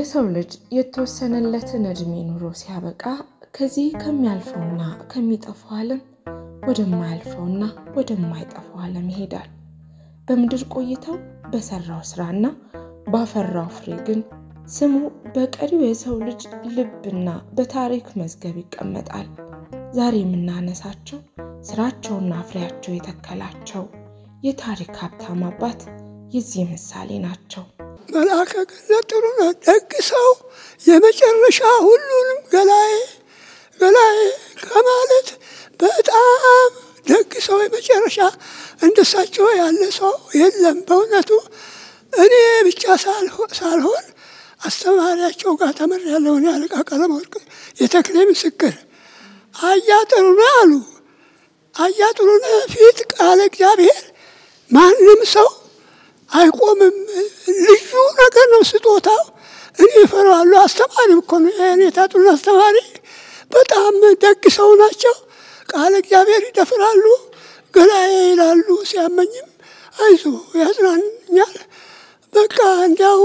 የሰው ልጅ የተወሰነለትን ዕድሜ ኑሮ ሲያበቃ ከዚህ ከሚያልፈውና ከሚጠፋው ዓለም ወደማያልፈውና ወደማይጠፋው ዓለም ይሄዳል። በምድር ቆይታው በሰራው ስራና ባፈራው ፍሬ ግን ስሙ በቀሪው የሰው ልጅ ልብና በታሪክ መዝገብ ይቀመጣል። ዛሬ የምናነሳቸው ስራቸውና ፍሬያቸው የተከላቸው የታሪክ ሀብታም አባት የዚህ ምሳሌ ናቸው። መልአከ ገነት ጥሩነህ ደግ ሰው የመጨረሻ ሁሉንም ገላዬ ገላዬ ከማለት በጣም ደግ ሰው የመጨረሻ እንደሳቸው ያለ ሰው የለም። በእውነቱ እኔ ብቻ ሳልሆን አስተማሪያቸው ጋር ተምሬያለሁ። እኔ አለቃ ቀለመወርቅ የተክሌ ምስክር አያ ጥሩነህ አሉ። አያ ጥሩነህ ፊት ቃለ እግዚአብሔር ማንም ሰው አይቆምም። ልዩ ነገር ነው ስጦታው። እኔ እፈራዋለሁ። አስተማሪ እኮ ነው የኔታ ጥሩነህ አስተማሪ። በጣም ደግ ሰው ናቸው። ቃለ እግዚአብሔር ይደፍራሉ፣ ገላዬ ይላሉ። ሲያመኝም አይዞ ያጽናኛል። በቃ እንዲያው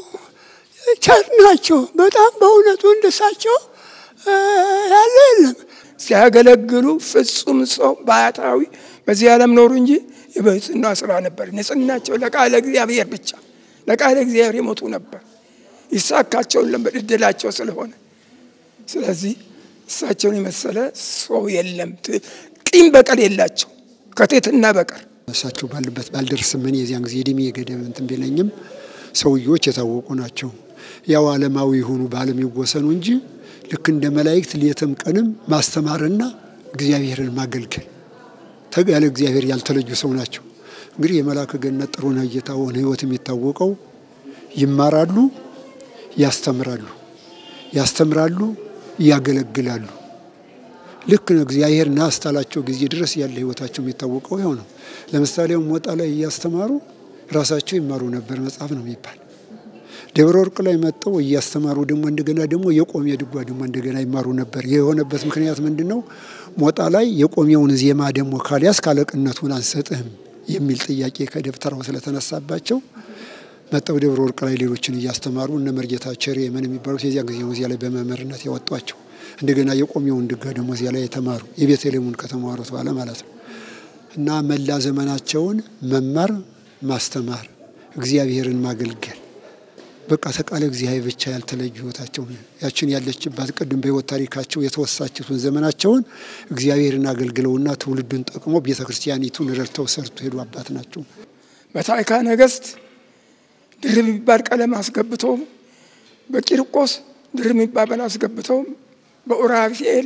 ቸር ናቸው በጣም በእውነቱ እንደሳቸው ያለ የለም። ሲያገለግሉ ፍጹም ሰው ባህታዊ በዚህ ዓለም ኖሩ እንጂ የብሕትውና ስራ ነበር። ንጽህናቸው ለቃለ እግዚአብሔር ብቻ ለቃለ እግዚአብሔር የሞቱ ነበር። ይሳካቸውን ለምበር እድላቸው ስለሆነ ስለዚህ እሳቸውን የመሰለ ሰው የለም። ቂም በቀል የላቸው ከትሕትና በቀር እሳቸው ባሉበት ባልደርስም እኔ የዚያን ጊዜ እድሜ ገደብ እንትን ቢለኝም ሰውዬዎች የታወቁ ናቸው። ያው ዓለማዊ የሆኑ በዓለም ይወሰኑ እንጂ ልክ እንደ መላእክት ሌትም ቀንም ማስተማርና እግዚአብሔርን ማገልገል ያለ እግዚአብሔር ያልተለዩ ሰው ናቸው። እንግዲህ የመልአከ ገነት ጥሩነህ እየታወነ ሕይወት የሚታወቀው ይማራሉ፣ ያስተምራሉ፣ ያስተምራሉ፣ ያገለግላሉ። ልክ ነው እግዚአብሔር ና እስካላቸው ጊዜ ድረስ ያለ ሕይወታቸው የሚታወቀው ይኸው ነው። ለምሳሌ ሞጣ ላይ እያስተማሩ ራሳቸው ይማሩ ነበር መጽሐፍ ነው የሚባል ደብረ ወርቅ ላይ መጥተው እያስተማሩ ደግሞ እንደገና ደግሞ የቆሜ ድጓ ደግሞ እንደገና ይማሩ ነበር። የሆነበት ምክንያት ምንድን ነው? ሞጣ ላይ የቆሜውን ዜማ ደግሞ ካልያዝ ካለቅነቱን አንሰጥህም የሚል ጥያቄ ከደብተራው ስለተነሳባቸው መጠው ደብረ ወርቅ ላይ ሌሎችን እያስተማሩ እነ መርጌታ ቸሬ ምን የሚባሉት የዚያ ጊዜ ነው እዚያ ላይ በመምህርነት ያወጧቸው። እንደገና የቆሜውን ድጓ ደግሞ እዚያ ላይ የተማሩ የቤተልሔሙን ከተማሩት በኋላ ማለት ነው እና መላ ዘመናቸውን መማር፣ ማስተማር፣ እግዚአብሔርን ማገልገል በቃ ተቃለ እግዚአብሔር ብቻ ያልተለዩ ህይወታቸው ያችን ያለችባት ቅድም በህይወት ታሪካቸው የተወሳችቱን ዘመናቸውን እግዚአብሔርን አገልግለውና ትውልዱን ጠቅሞ ቤተ ክርስቲያኒቱን ረድተው ሰርቶ ሄዱ አባት ናቸው። በታሪካ ነገሥት ድርብ የሚባል ቀለም አስገብተው በቂርቆስ ድርብ የሚባል አስገብተው በኡራፊኤል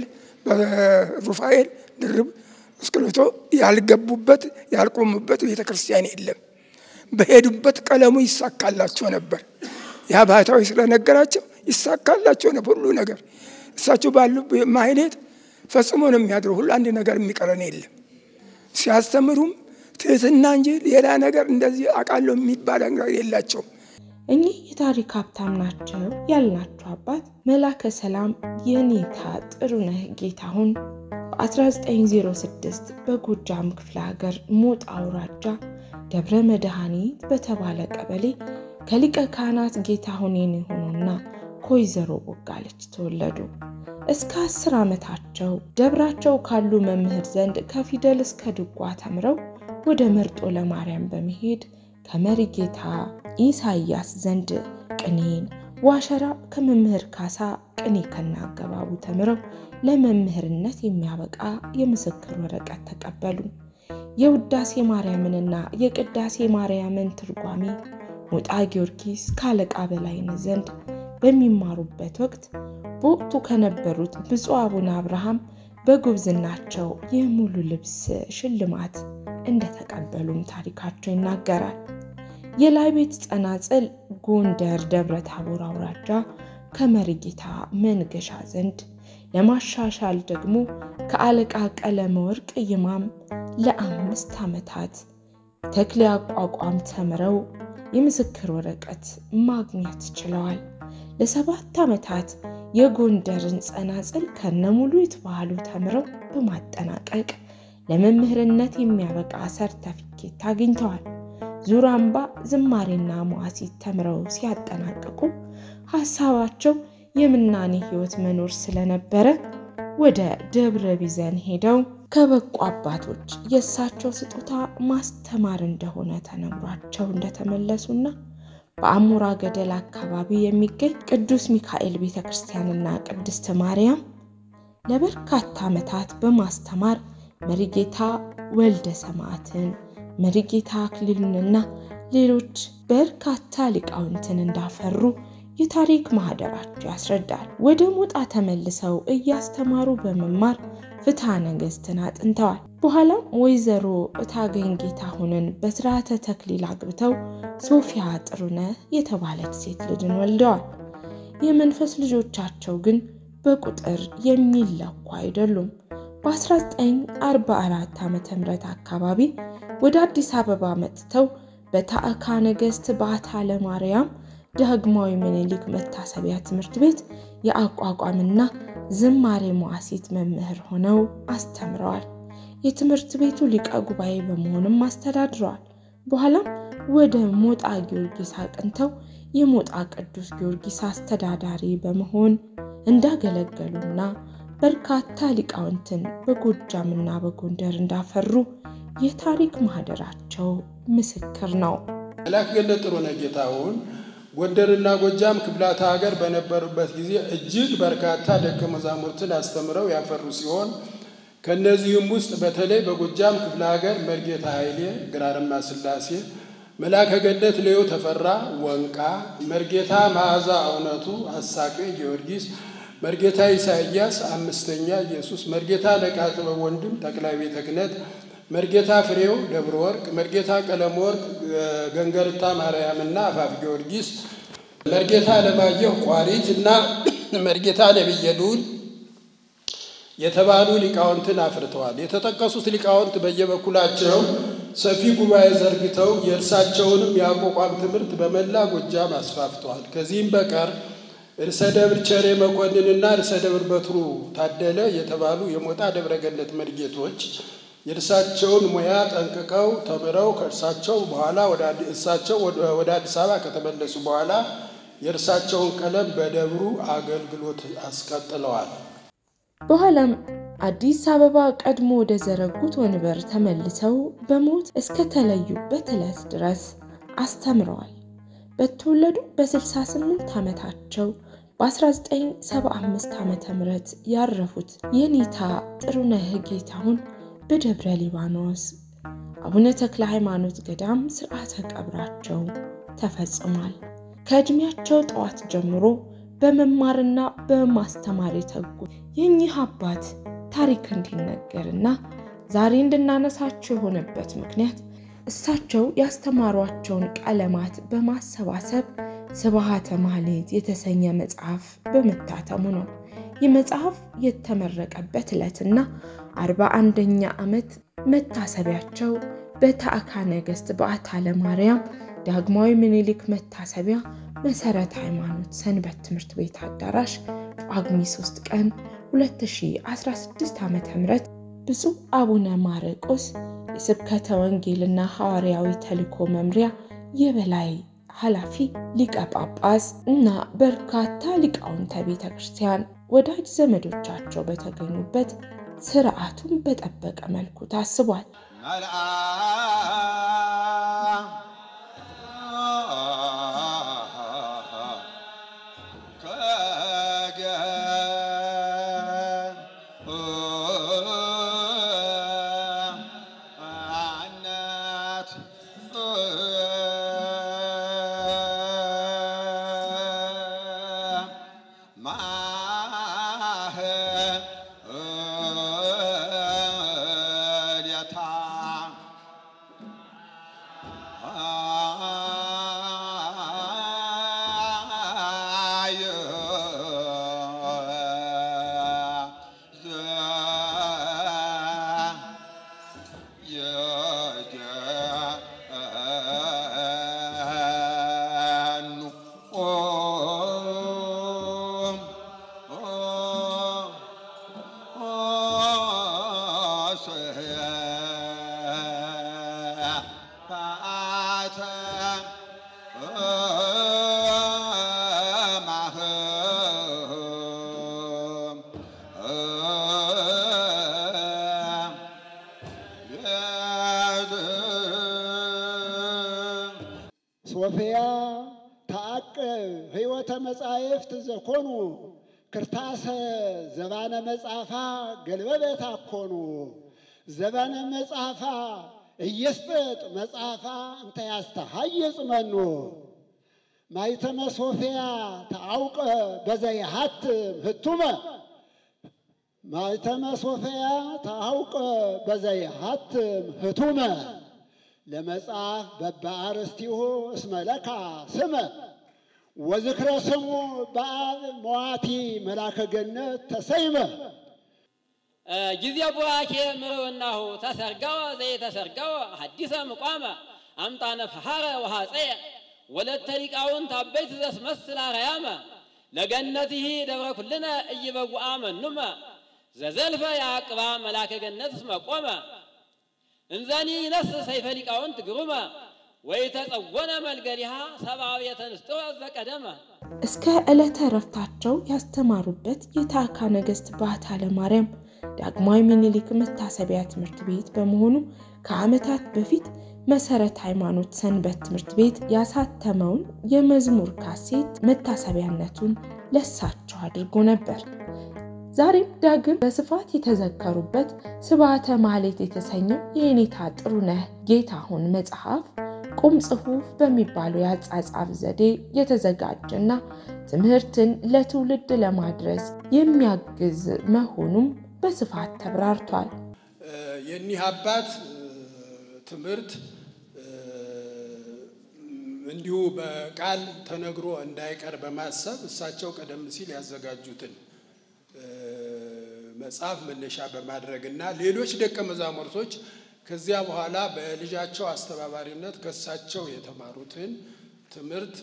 በሩፋኤል ድርብ አስገብቶ ያልገቡበት ያልቆሙበት ቤተ ክርስቲያን የለም። በሄዱበት ቀለሙ ይሳካላቸው ነበር። ያ ባህታዊ ስለነገራቸው ይሳካላቸው ነበር ሁሉ ነገር። እሳቸው ባሉ ማህሌት ፈጽሞ ነው የሚያድረው። ሁሉ አንድ ነገር የሚቀረን የለም። ሲያስተምሩም ትህትና እንጂ ሌላ ነገር እንደዚህ አውቃለሁ የሚባል ነገር የላቸውም። እኚህ የታሪክ ሀብታም ናቸው ያልናቸው አባት መላከ ሰላም የኔታ ጥሩነህ ጌታሁን በ1906 በጎጃም ክፍለ ሀገር ሞጣ አውራጃ ደብረ መድኃኒት በተባለ ቀበሌ ከሊቀ ካህናት ጌታሁን የሆኑና ከወይዘሮ ቦጋለች ተወለዱ። እስከ አስር ዓመታቸው ደብራቸው ካሉ መምህር ዘንድ ከፊደል እስከ ድጓ ተምረው ወደ መርጦ ለማርያም በመሄድ ከመሪጌታ ኢሳያስ ዘንድ ቅኔን፣ ዋሸራ ከመምህር ካሳ ቅኔ ከናገባቡ ተምረው ለመምህርነት የሚያበቃ የምስክር ወረቀት ተቀበሉ። የውዳሴ ማርያምንና የቅዳሴ ማርያምን ትርጓሜ ሞጣ ጊዮርጊስ ካለቃ በላይነህ ዘንድ በሚማሩበት ወቅት በወቅቱ ከነበሩት ብፁዕ አቡነ አብርሃም በጉብዝናቸው የሙሉ ልብስ ሽልማት እንደተቀበሉም ታሪካቸው ይናገራል። የላይ ቤት ጸናጽል ጎንደር ደብረ ታቦር አውራጃ ከመሪጌታ መንገሻ ዘንድ ለማሻሻል ደግሞ ከአለቃ ቀለመ ወርቅ ይማም ለአምስት ዓመታት ተክሌ አቋቋም ተምረው የምስክር ወረቀት ማግኘት ችለዋል። ለሰባት ዓመታት የጎንደርን ጸናጽል ከነሙሉ ይትባህሉ ተምረው በማጠናቀቅ ለመምህርነት የሚያበቃ ሰርተፊኬት አግኝተዋል። ዙራምባ ዝማሬና መዋሲት ተምረው ሲያጠናቅቁ ሀሳባቸው የምናኔ ሕይወት መኖር ስለነበረ ወደ ደብረ ቢዘን ሄደው ከበቁ አባቶች የእሳቸው ስጦታ ማስተማር እንደሆነ ተነግሯቸው እንደተመለሱና በአሞራ ገደል አካባቢ የሚገኝ ቅዱስ ሚካኤል ቤተ ክርስቲያንና ቅድስት ማርያም ለበርካታ ዓመታት በማስተማር መሪጌታ ወልደ ሰማዕትን፣ መሪጌታ አክሊሉንና ሌሎች በርካታ ሊቃውንትን እንዳፈሩ የታሪክ ማህደራቸው ያስረዳል። ወደ ሞጣ ተመልሰው እያስተማሩ በመማር ፍትሐ ነገሥትን አጥንተዋል። በኋላም ወይዘሮ እታገኝ ጌታሁንን በስርዓተ ተክሊል አግብተው ሶፊያ ጥሩነህ የተባለች ሴት ልጅን ወልደዋል። የመንፈስ ልጆቻቸው ግን በቁጥር የሚለኩ አይደሉም። በ1944 ዓ ም አካባቢ ወደ አዲስ አበባ መጥተው በታዕካ ነገሥት በዓታ ለማርያም ዳግማዊ ምኒልክ መታሰቢያ ትምህርት ቤት የአቋቋምና ዝማሬ መዋሲት መምህር ሆነው አስተምረዋል። የትምህርት ቤቱ ሊቀ ጉባኤ በመሆንም አስተዳድረዋል። በኋላም ወደ ሞጣ ጊዮርጊስ አቅንተው የሞጣ ቅዱስ ጊዮርጊስ አስተዳዳሪ በመሆን እንዳገለገሉና በርካታ ሊቃውንትን በጎጃምና በጎንደር እንዳፈሩ የታሪክ ማህደራቸው ምስክር ነው። መላክ ገነት ጥሩነህ ጌታሁን ጎንደርና ጎጃም ክፍላተ ሀገር በነበሩበት ጊዜ እጅግ በርካታ ደቀ መዛሙርትን አስተምረው ያፈሩ ሲሆን ከእነዚህም ውስጥ በተለይ በጎጃም ክፍለ ሀገር መርጌታ ኃይሌ ግራርማ ስላሴ፣ መላከ ገነት ሌዮ ተፈራ ወንቃ፣ መርጌታ መዓዛ እውነቱ አሳቄ ጊዮርጊስ፣ መርጌታ ኢሳያስ አምስተኛ ኢየሱስ፣ መርጌታ ነቃ ጥበብ ወንድም ጠቅላይ ቤተ ክህነት መርጌታ ፍሬው ደብረ ወርቅ፣ መርጌታ ቀለም ወርቅ ገንገርታ ማርያምና አፋፍ ጊዮርጊስ፣ መርጌታ አለማየሁ ቋሪት እና መርጌታ ነቢየ ልዑል የተባሉ ሊቃውንትን አፍርተዋል። የተጠቀሱት ሊቃውንት በየበኩላቸው ሰፊ ጉባኤ ዘርግተው የእርሳቸውንም የአቋቋም ትምህርት በመላ ጎጃም አስፋፍተዋል። ከዚህም በቀር ርዕሰ ደብር ቸሬ መኮንንና ርዕሰ ደብር በትሩ ታደለ የተባሉ የሞጣ ደብረ ገነት መርጌቶች የእርሳቸውን ሙያ ጠንቅቀው ተምረው ከእርሳቸው በኋላ እሳቸው ወደ አዲስ አበባ ከተመለሱ በኋላ የእርሳቸውን ቀለም በደብሩ አገልግሎት አስቀጥለዋል። በኋላም አዲስ አበባ ቀድሞ ወደ ዘረጉት ወንበር ተመልሰው በሞት እስከተለዩበት ዕለት ድረስ አስተምረዋል። በተወለዱ በ68 ዓመታቸው በ1975 ዓ ም ያረፉት የኔታ ጥሩነህ ጌታሁን በደብረ ሊባኖስ አቡነ ተክለ ሃይማኖት ገዳም ስርዓተ ቀብራቸው ተፈጽሟል። ከዕድሜያቸው ጠዋት ጀምሮ በመማርና በማስተማር የተጉ የእኚህ አባት ታሪክ እንዲነገርና ዛሬ እንድናነሳቸው የሆነበት ምክንያት እሳቸው ያስተማሯቸውን ቀለማት በማሰባሰብ ስብሐተ ማህሌት የተሰኘ መጽሐፍ በመታተሙ ነው። ይህ መጽሐፍ የተመረቀበት ዕለትና አርባ አንደኛ ዓመት መታሰቢያቸው በታዕካ ነገሥት በዓታ ለማርያም ዳግማዊ ምኒልክ መታሰቢያ መሰረተ ሃይማኖት ሰንበት ትምህርት ቤት አዳራሽ ጳጉሜ 3 ቀን 2016 ዓ ም ብፁዕ አቡነ ማርቆስ የስብከተ ወንጌልና ሐዋርያዊ ተልእኮ መምሪያ የበላይ ኃላፊ ሊቀ ጳጳስ እና በርካታ ሊቃውንተ ቤተ ክርስቲያን ወዳጅ ዘመዶቻቸው በተገኙበት ስርዓቱን በጠበቀ መልኩ ታስቧል። Oh ሶፊያ ተአቅብ ህይወተ መጻሕፍት ዘኮኑ ክርታሰ ዘባነ መጻፋ ገልበበት አኮኑ ዘባነ መጻፋ እየስጥጥ መጻፋ እንተ ያስተሃይጽ መኑ ማይተመ ሶፊያ ተአውቀ በዘይሃትም ህቱመ ማይተመ ሶፊያ ተአውቀ በዘይሃትም ህቱመ ለመጽሐፍ በበአርስቲሁ እስመ ለካ ስመ ወዝክረ ስሙ በአብ መዋቲ መላከ ገነት ተሰይመ ጊዜ ቡራኬ ምርውናሁ ተሰርገወ ዘይተሰርገወ ሐዲሰ ምቋመ አምጣነ ፈሐረ ወሐፀየ ወለተ ሊቃውንት አበይት ዘስመስል አርያመ ለገነትህ ደብረ ኩልነ እይበጉአ መኑመ ዘዘልፈ ያቅባ መላከ ገነት እስመ ቆመ እንዘኒ ይነስ ሰይፈ ሊቃውንት ግሩመ ወይተጸወነ መልገሊሃ ሰብአዊ የተንስጥወ ዘቀደመ እስከ ዕለተ ረፍታቸው ያስተማሩበት የታዕካ ነገሥት ባታ ለማርያም ዳግማዊ ምኒልክ መታሰቢያ ትምህርት ቤት በመሆኑ ከዓመታት በፊት መሰረት ሃይማኖት ሰንበት ትምህርት ቤት ያሳተመውን የመዝሙር ካሴት መታሰቢያነቱን ለሳቸው አድርጎ ነበር። ዛሬም ዳግም በስፋት የተዘከሩበት ስብዓተ ማህሌት የተሰኘው የኔታ ጥሩነህ ጌታሁን መጽሐፍ ቁም ጽሑፍ በሚባለው የአጻጻፍ ዘዴ የተዘጋጀና ትምህርትን ለትውልድ ለማድረስ የሚያግዝ መሆኑም በስፋት ተብራርቷል። የኒህ አባት ትምህርት እንዲሁ በቃል ተነግሮ እንዳይቀር በማሰብ እሳቸው ቀደም ሲል ያዘጋጁትን መጽሐፍ መነሻ በማድረግ እና ሌሎች ደቀ መዛሙርቶች ከዚያ በኋላ በልጃቸው አስተባባሪነት ከእሳቸው የተማሩትን ትምህርት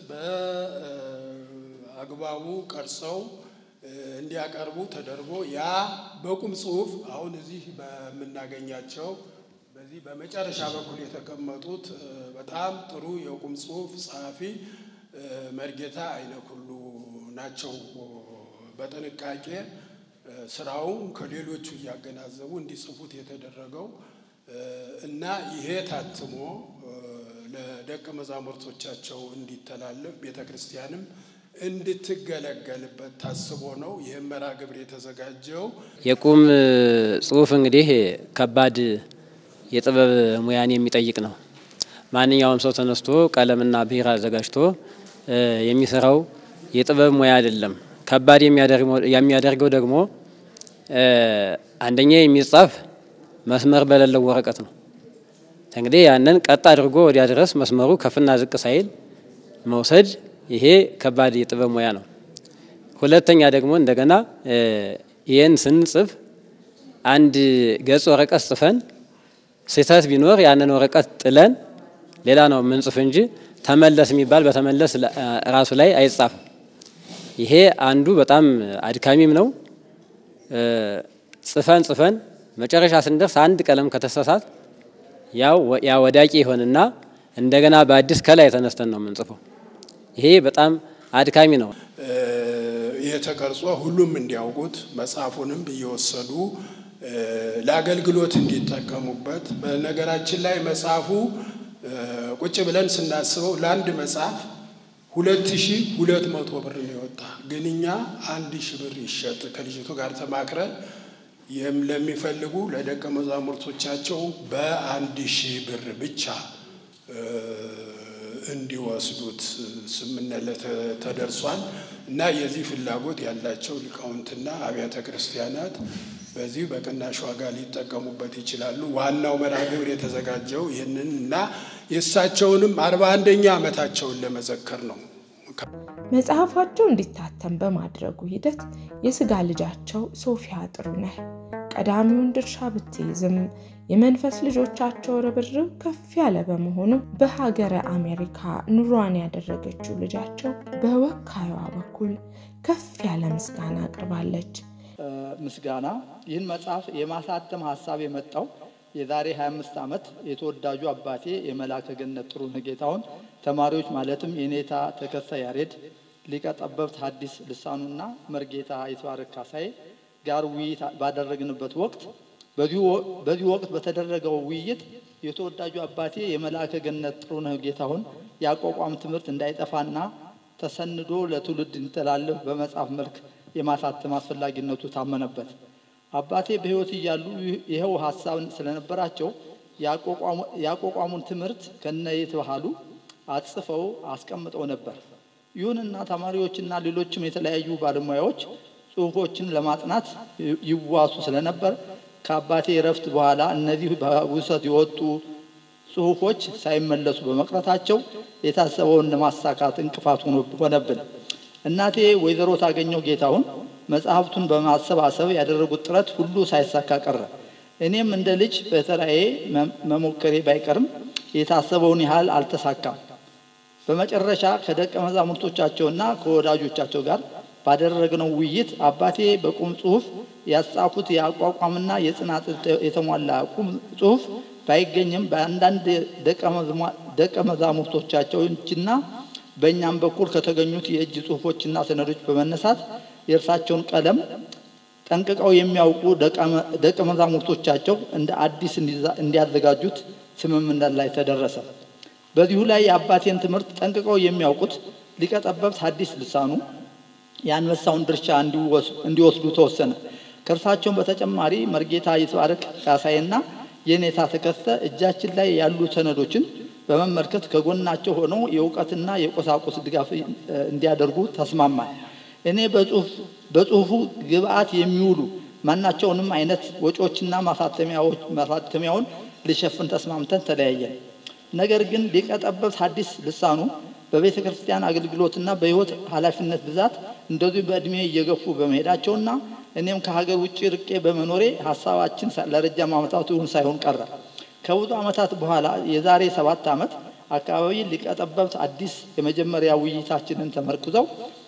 በአግባቡ ቀርጸው እንዲያቀርቡ ተደርጎ ያ በቁም ጽሑፍ አሁን እዚህ በምናገኛቸው በዚህ በመጨረሻ በኩል የተቀመጡት በጣም ጥሩ የቁም ጽሑፍ ጸሐፊ መርጌታ አይነኩሉ ናቸው። በጥንቃቄ ስራውን ከሌሎቹ እያገናዘቡ እንዲጽፉት የተደረገው እና ይሄ ታትሞ ለደቀ መዛሙርቶቻቸው እንዲተላለፍ ቤተ ክርስቲያንም እንድትገለገልበት ታስቦ ነው። ይህም መርሃ ግብር የተዘጋጀው የቁም ጽሑፍ እንግዲህ ከባድ የጥበብ ሙያን የሚጠይቅ ነው። ማንኛውም ሰው ተነስቶ ቀለምና ብዕር አዘጋጅቶ የሚሰራው የጥበብ ሙያ አይደለም። ከባድ የሚያደርገው ደግሞ አንደኛ የሚጻፍ መስመር በሌለው ወረቀት ነው። እንግዲህ ያንን ቀጥ አድርጎ ወዲያ ድረስ መስመሩ ከፍና ዝቅ ሳይል መውሰድ ይሄ ከባድ የጥበብ ሙያ ነው። ሁለተኛ ደግሞ እንደገና ይህን ስንጽፍ አንድ ገጽ ወረቀት ጽፈን ስህተት ቢኖር ያንን ወረቀት ጥለን ሌላ ነው የምንጽፍ እንጂ ተመለስ የሚባል በተመለስ ራሱ ላይ አይጻፍም። ይሄ አንዱ በጣም አድካሚም ነው። ጽፈን ጽፈን መጨረሻ ስንደርስ አንድ ቀለም ከተሳሳት ያው ያ ወዳቂ ይሆንና እንደገና በአዲስ ከላይ ተነስተን ነው የምንጽፈው። ይሄ በጣም አድካሚ ነው። ይህ ተቀርጾ ሁሉም እንዲያውቁት መጽሐፉንም እየወሰዱ ለአገልግሎት እንዲጠቀሙበት። በነገራችን ላይ መጽሐፉ ቁጭ ብለን ስናስበው ለአንድ መጽሐፍ ሁለት ሺ ሁለት መቶ ብር ነው የወጣ። ግን እኛ አንድ ሺ ብር ይሸጥ ከልጅቱ ጋር ተማክረን ይህም ለሚፈልጉ ለደቀ መዛሙርቶቻቸው በአንድ ሺህ ብር ብቻ እንዲወስዱት ስምምነት ተደርሷል እና የዚህ ፍላጎት ያላቸው ሊቃውንትና አብያተ ክርስቲያናት በዚህ በቅናሽ ዋጋ ሊጠቀሙበት ይችላሉ። ዋናው መርሃ ግብር የተዘጋጀው ይህንን እና የእሳቸውንም አርባ አንደኛ ዓመታቸውን ለመዘከር ነው። መጽሐፋቸው እንዲታተም በማድረጉ ሂደት የስጋ ልጃቸው ሶፊያ ጥሩነህ ቀዳሚውን ድርሻ ብትይዝም የመንፈስ ልጆቻቸው ርብርብ ከፍ ያለ በመሆኑ በሀገረ አሜሪካ ኑሯን ያደረገችው ልጃቸው በወካዩዋ በኩል ከፍ ያለ ምስጋና አቅርባለች። ምስጋና ይህን መጽሐፍ የማሳተም ሀሳብ የመጣው የዛሬ 25 ዓመት የተወዳጁ አባቴ የመልአከ ገነት ጥሩነህ ጌታሁን ተማሪዎች ማለትም የኔታ ተከስተ ያሬድ፣ ሊቀ ጠበብት ሐዲስ ልሳኑና መርጌታ ይትባረክ ካሳዬ ጋር ውይይት ባደረግንበት ወቅት በዚህ ወቅት በተደረገው ውይይት የተወዳጁ አባቴ የመልአከ ገነት ጥሩነህ ጌታሁን የአቋቋም ትምህርት እንዳይጠፋና ተሰንዶ ለትውልድ እንዲተላለፍ በመጽሐፍ መልክ የማሳተም አስፈላጊነቱ ታመነበት። አባቴ በሕይወት እያሉ ይኸው ሀሳብ ስለነበራቸው የአቋቋሙን ትምህርት ከነየት ባህሉ አጽፈው አስቀምጠው ነበር። ይሁንና ተማሪዎችና ሌሎችም የተለያዩ ባለሙያዎች ጽሑፎችን ለማጥናት ይዋሱ ስለነበር ከአባቴ እረፍት በኋላ እነዚህ በውሰት የወጡ ጽሑፎች ሳይመለሱ በመቅረታቸው የታሰበውን ለማሳካት እንቅፋት ሆነብን። እናቴ ወይዘሮ ታገኘው ጌታሁን መጽሐፍቱን በማሰባሰብ ያደረጉት ጥረት ሁሉ ሳይሳካ ቀረ። እኔም እንደ ልጅ በተራዬ መሞከሬ ባይቀርም የታሰበውን ያህል አልተሳካም። በመጨረሻ ከደቀ መዛሙርቶቻቸውና ከወዳጆቻቸው ጋር ባደረግነው ውይይት አባቴ በቁም ጽሑፍ ያጻፉት የአቋቋምና የጽናት የተሟላ ቁም ጽሑፍ ባይገኝም በአንዳንድ ደቀ መዛሙርቶቻቸው እጅና በእኛም በኩል ከተገኙት የእጅ ጽሑፎችና ሰነዶች በመነሳት የእርሳቸውን ቀለም ጠንቅቀው የሚያውቁ ደቀ መዛሙርቶቻቸው እንደ አዲስ እንዲያዘጋጁት ስምምነት ላይ ተደረሰ። በዚሁ ላይ የአባቴን ትምህርት ጠንቅቀው የሚያውቁት ሊቀ ጠበብት ሐዲስ ልሳኑ የአንበሳውን ድርሻ እንዲወስዱ ተወሰነ። ከእርሳቸውን በተጨማሪ መርጌታ ይትባረክ ካሳይና የኔታ ተከስተ እጃችን ላይ ያሉ ሰነዶችን በመመልከት ከጎናቸው ሆነው የእውቀትና የቁሳቁስ ድጋፍ እንዲያደርጉ ተስማማል። እኔ በጽሁፉ ግብአት የሚውሉ ማናቸውንም አይነት ወጪዎችና ማሳተሚያውን ሊሸፍን ተስማምተን ተለያየን። ነገር ግን ሊቀ ጠበብት ሐዲስ ልሳኑ በቤተ ክርስቲያን አገልግሎትና በሕይወት ኃላፊነት ብዛት እንደዚሁ በዕድሜ እየገፉ በመሄዳቸውና እኔም ከሀገር ውጭ ርቄ በመኖሬ ሀሳባችን ለረጅም ዓመታት እውን ሳይሆን ቀረ። ከብዙ ዓመታት በኋላ የዛሬ ሰባት ዓመት አካባቢ ሊቀ ጠበብት አዲስ የመጀመሪያ ውይይታችንን ተመርኩዘው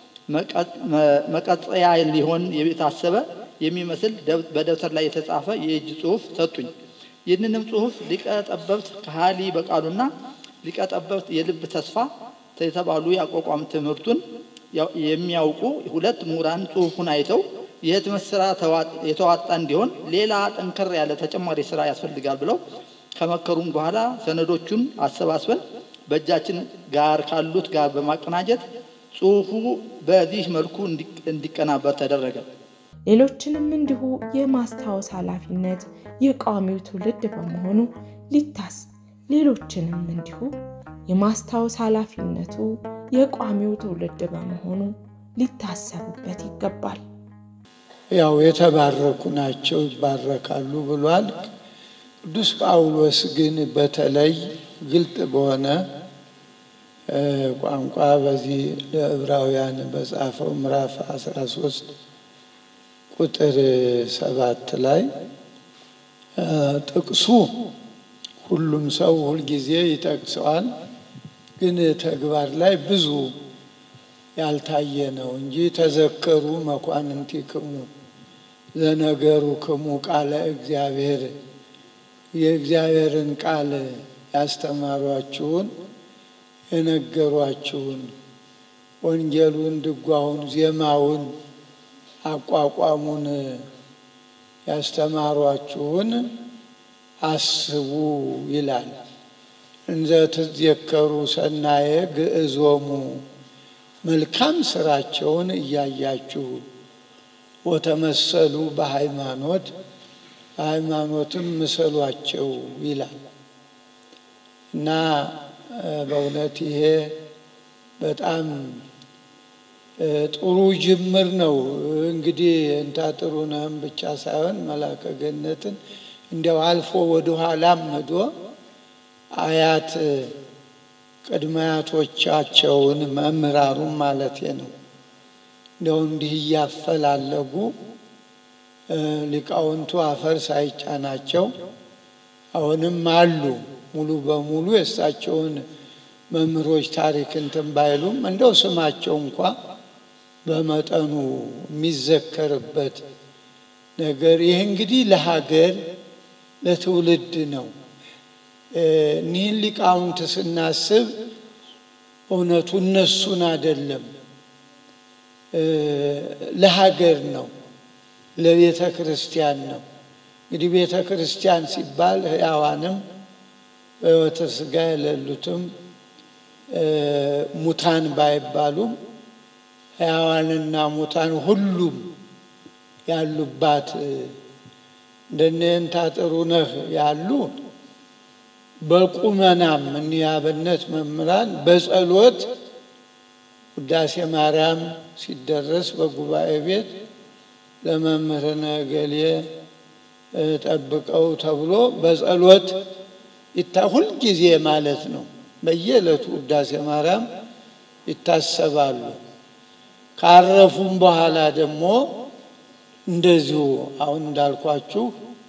መቀጠያ ሊሆን የታሰበ የሚመስል በደብተር ላይ የተጻፈ የእጅ ጽሑፍ ሰጡኝ። ይህንንም ጽሑፍ ሊቀ ጠበብት ከሃሊ በቃሉና ሊቀ ጠበብት የልብ ተስፋ የተባሉ የአቋቋም ትምህርቱን የሚያውቁ ሁለት ምሁራን ጽሑፉን አይተው የህትመት ስራ የተዋጣ እንዲሆን ሌላ ጠንከር ያለ ተጨማሪ ስራ ያስፈልጋል ብለው ከመከሩም በኋላ ሰነዶቹን አሰባስበን በእጃችን ጋር ካሉት ጋር በማቀናጀት ጽሑፉ በዚህ መልኩ እንዲቀናበር ተደረገ። ሌሎችንም እንዲሁ የማስታወስ ኃላፊነት የቋሚው ትውልድ በመሆኑ ሊታስ ሌሎችንም እንዲሁ የማስታወስ ኃላፊነቱ የቋሚው ትውልድ በመሆኑ ሊታሰቡበት ይገባል። ያው የተባረኩ ናቸው ይባረካሉ ብሏል። ቅዱስ ጳውሎስ ግን በተለይ ግልጥ በሆነ ቋንቋ በዚህ ለዕብራውያን በጻፈው ምዕራፍ 13 ቁጥር ሰባት ላይ ጥቅሱ ሁሉም ሰው ሁልጊዜ ይጠቅሰዋል፣ ግን ተግባር ላይ ብዙ ያልታየ ነው እንጂ ተዘከሩ መኳንንቲክሙ ዘነገሩ ክሙ ቃለ እግዚአብሔር የእግዚአብሔርን ቃል ያስተማሯችሁን የነገሯችሁን ወንጌሉን፣ ድጓውን፣ ዜማውን፣ አቋቋሙን ያስተማሯችሁን አስቡ ይላል። እንዘ ትዘከሩ ሰናየ ግዕዞሙ መልካም ስራቸውን እያያችሁ ወተመሰሉ በሃይማኖት በሃይማኖትም ምሰሏቸው ይላል እና በእውነት ይሄ በጣም ጥሩ ጅምር ነው። እንግዲህ እንታ ጥሩነህም ብቻ ሳይሆን መላከ ገነትን እንዲያው አልፎ ወደኋላም ሄዶ አያት ቅድመ አያቶቻቸውን መምህራሩም ማለት ነው እንደው እንዲህ እያፈላለጉ ሊቃውንቱ አፈር ሳይጫናቸው አሁንም አሉ። ሙሉ በሙሉ የእሳቸውን መምህሮች ታሪክ እንትን ባይሉም እንደው ስማቸው እንኳ በመጠኑ የሚዘከርበት ነገር ይህ እንግዲህ ለሀገር ለትውልድ ነው። እኒህን ሊቃውንት ስናስብ እውነቱ እነሱን አይደለም ለሀገር ነው። ለቤተ ክርስቲያን ነው። እንግዲህ ቤተ ክርስቲያን ሲባል ሕያዋንም በሕይወተ ሥጋ የሌሉትም ሙታን ባይባሉም ሕያዋንና ሙታን ሁሉም ያሉባት እንደነ የንታ ጥሩነህ ያሉ በቁመናም እኒህ አብነት መምህራን በጸሎት ውዳሴ ማርያም ሲደረስ በጉባኤ ቤት ለመምህርነ እገሌ ጠብቀው ተብሎ በጸሎት ይታ ሁልጊዜ ማለት ነው። በየዕለቱ ውዳሴ ማርያም ይታሰባሉ። ካረፉም በኋላ ደግሞ እንደዚሁ አሁን እንዳልኳችሁ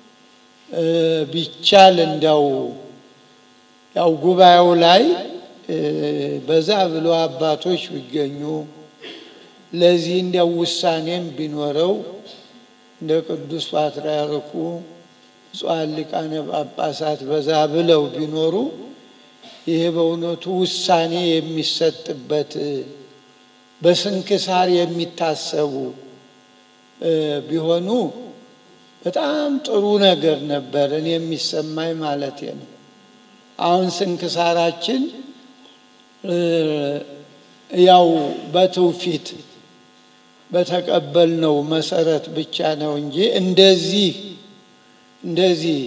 ቢቻል እንዲያው ያው ጉባኤው ላይ በዛ ብሎ አባቶች ቢገኙ ለዚህ እንዲያው ውሳኔም ቢኖረው እንደ ቅዱስ ፓትርያርኩ ብፁዓን ሊቃነ ጳጳሳት በዛ ብለው ቢኖሩ ይሄ በእውነቱ ውሳኔ የሚሰጥበት በስንክሳር የሚታሰቡ ቢሆኑ በጣም ጥሩ ነገር ነበር፣ እኔ የሚሰማኝ ማለት ነው። አሁን ስንክሳራችን ያው በትውፊት በተቀበልነው መሰረት ብቻ ነው እንጂ እንደዚህ እንደዚህ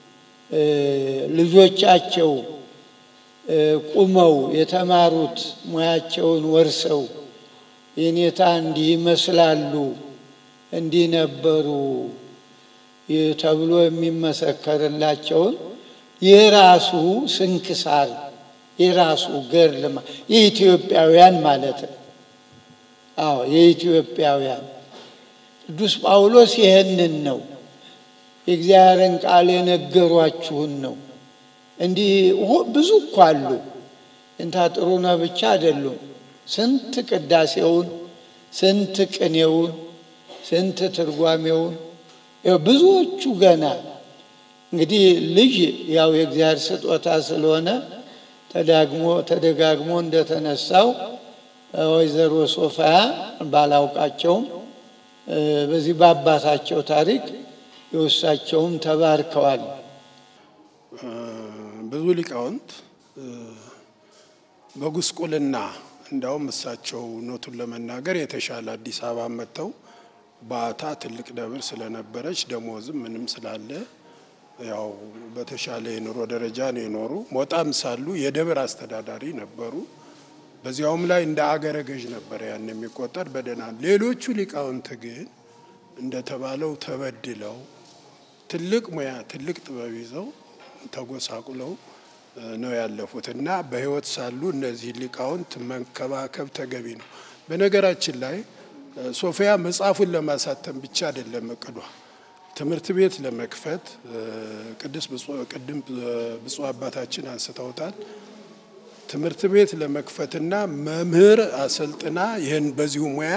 ልጆቻቸው ቁመው የተማሩት ሙያቸውን ወርሰው የኔታ እንዲህ ይመስላሉ እንዲህ ነበሩ ተብሎ የሚመሰከርላቸውን የራሱ ስንክሳር የራሱ ገድል የኢትዮጵያውያን ማለት ነው። አዎ የኢትዮጵያውያን ቅዱስ ጳውሎስ ይህንን ነው የእግዚአብሔርን ቃል የነገሯችሁን ነው። እንዲህ ብዙ እኮ አሉ። እንታ ጥሩነህ ብቻ አይደሉም። ስንት ቅዳሴውን፣ ስንት ቅኔውን፣ ስንት ትርጓሜውን ብዙዎቹ ገና እንግዲህ ልጅ ያው የእግዚአብሔር ስጦታ ስለሆነ ተዳግሞ ተደጋግሞ እንደተነሳው ወይዘሮ ሶፊያ ባላውቃቸውም በዚህ በአባታቸው ታሪክ የውሳቸውም ተባርከዋል። ብዙ ሊቃውንት በጉስቁልና እንዳውም እሳቸው ኖቱን ለመናገር የተሻለ አዲስ አበባ መጥተው ባታ ትልቅ ደብር ስለነበረች ደሞዝም ምንም ስላለ ያው በተሻለ የኑሮ ደረጃ ነው የኖሩ። ሞጣም ሳሉ የደብር አስተዳዳሪ ነበሩ። በዚያውም ላይ እንደ አገረ ገዥ ነበር ያን የሚቆጠር በደህና። ሌሎቹ ሊቃውንት ግን እንደተባለው ተበድለው ትልቅ ሙያ ትልቅ ጥበብ ይዘው ተጎሳቁለው ነው ያለፉት እና በሕይወት ሳሉ እነዚህ ሊቃውንት መንከባከብ ተገቢ ነው። በነገራችን ላይ ሶፊያ መጽሐፉን ለማሳተም ብቻ አይደለም እቅዷ ትምህርት ቤት ለመክፈት ቅድስ ቅድም ብፁዕ አባታችን አንስተውታል። ትምህርት ቤት ለመክፈትና መምህር አሰልጥና ይህን በዚሁ ሙያ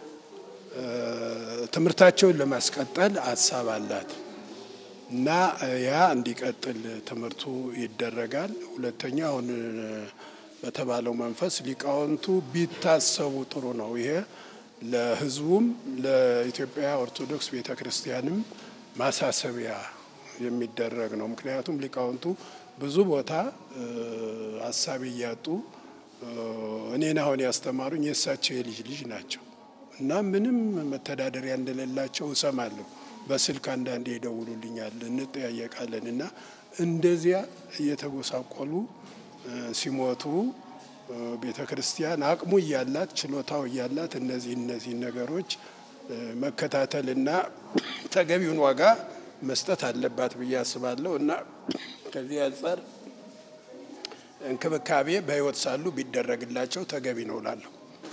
ትምህርታቸውን ለማስቀጠል ሀሳብ አላት እና ያ እንዲቀጥል ትምህርቱ ይደረጋል። ሁለተኛ አሁን በተባለው መንፈስ ሊቃውንቱ ቢታሰቡ ጥሩ ነው። ይሄ ለሕዝቡም ለኢትዮጵያ ኦርቶዶክስ ቤተ ክርስቲያንም ማሳሰቢያ የሚደረግ ነው። ምክንያቱም ሊቃውንቱ ብዙ ቦታ ሀሳብ እያጡ እኔን አሁን ያስተማሩኝ የእሳቸው የልጅ ልጅ ናቸው እና ምንም መተዳደሪያ እንደሌላቸው እሰማለሁ። በስልክ አንዳንዴ ይደውሉልኛል፣ እንጠያየቃለን እና እንደዚያ እየተጎሳቆሉ ሲሞቱ ቤተ ክርስቲያን አቅሙ እያላት ችሎታው እያላት እነዚህ እነዚህ ነገሮች መከታተልና ተገቢውን ዋጋ መስጠት አለባት ብዬ አስባለሁ እና ከዚህ አንጻር እንክብካቤ በሕይወት ሳሉ ቢደረግላቸው ተገቢ ነው እላለሁ።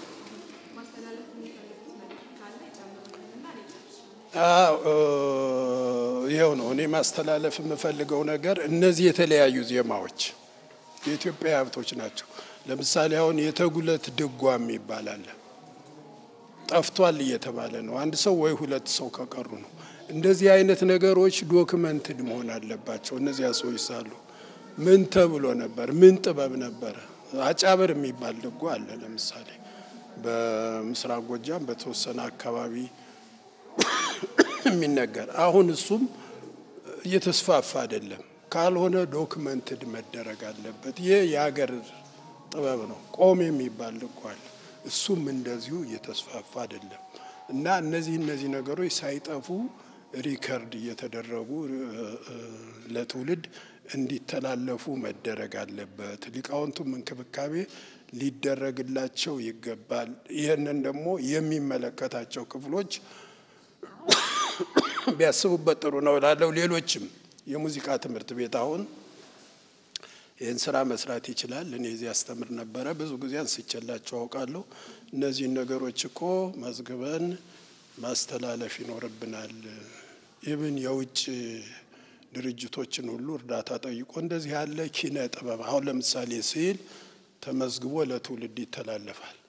ይኸው ነው እኔ ማስተላለፍ የምፈልገው ነገር። እነዚህ የተለያዩ ዜማዎች የኢትዮጵያ ሀብቶች ናቸው። ለምሳሌ አሁን የተጉለት ድጓም ይባላል። ጠፍቷል እየተባለ ነው። አንድ ሰው ወይ ሁለት ሰው ከቀሩ ነው። እንደዚህ አይነት ነገሮች ዶክመንትድ መሆን አለባቸው። እነዚያ ሰዎች ሳሉ ምን ተብሎ ነበር? ምን ጥበብ ነበረ? አጫበር የሚባል ድጓ አለ። ለምሳሌ በምስራቅ ጎጃም በተወሰነ አካባቢ የሚነገር አሁን እሱም እየተስፋፋ አይደለም። ካልሆነ ዶክመንትድ መደረግ አለበት። ይህ የሀገር ጥበብ ነው። ቆም የሚባል ልኳል። እሱም እንደዚሁ እየተስፋፋ አይደለም እና እነዚህ እነዚህ ነገሮች ሳይጠፉ ሪከርድ እየተደረጉ ለትውልድ እንዲተላለፉ መደረግ አለበት። ሊቃውንቱም እንክብካቤ ሊደረግላቸው ይገባል። ይህንን ደግሞ የሚመለከታቸው ክፍሎች ቢያስቡበት ጥሩ ነው እላለሁ። ሌሎችም የሙዚቃ ትምህርት ቤት አሁን ይህን ስራ መስራት ይችላል። እኔ እዚህ አስተምር ነበረ፣ ብዙ ጊዜ አንስቼላቸው አውቃለሁ። እነዚህን ነገሮች እኮ መዝግበን ማስተላለፍ ይኖርብናል። ይብን የውጭ ድርጅቶችን ሁሉ እርዳታ ጠይቆ እንደዚህ ያለ ኪነ ጥበብ አሁን ለምሳሌ ስዕል ተመዝግቦ ለትውልድ ይተላለፋል።